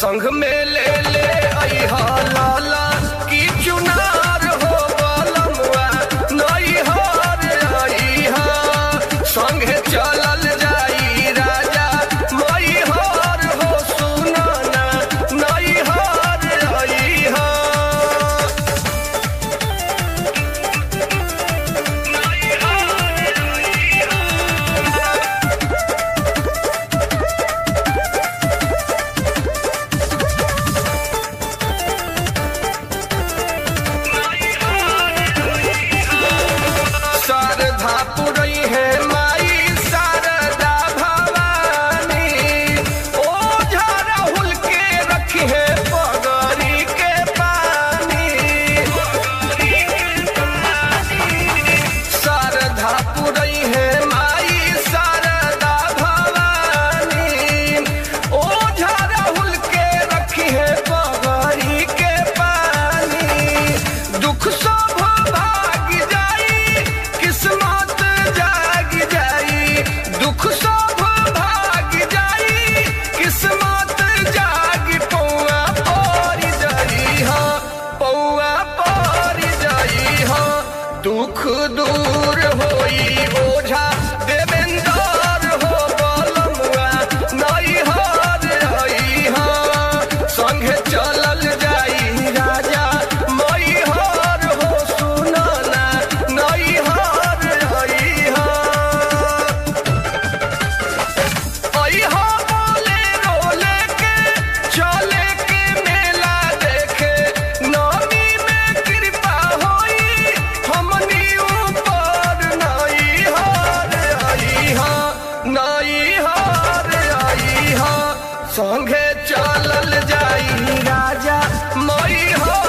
संग में ले ले अइहा लाला की चुनार हो बलमुआ नई हार अइहा संगे चलल जाई राजा मई हार हो सुनाना नई हार अइहा शारदा पुरई है माई शारदा भवानी ओ राहुल के रखी है पगड़ी के पानी शारदा पुरई है माई शारदा भवानी ओ राहुल के रखी है पगड़ी के पानी दुख सब भाग जाई किस्मत जाग जाई दुख सब भाग जाई किस्मत जाग पौआ पड़ जाई हा पौआ पड़ जाई हा दुख दूर होई ओझा देवेंद्र हो बलमुआ नई हार हई हा संगे चलल जाई राजा मई हार हो सुनाना नई हार हई हा अइहा बोले रोले के चले के मेला देखे नौमी में कृपा होई हमनी ऊपर नई हार अइहा नई हार अइहा संगे चलल जाई राजा मई हार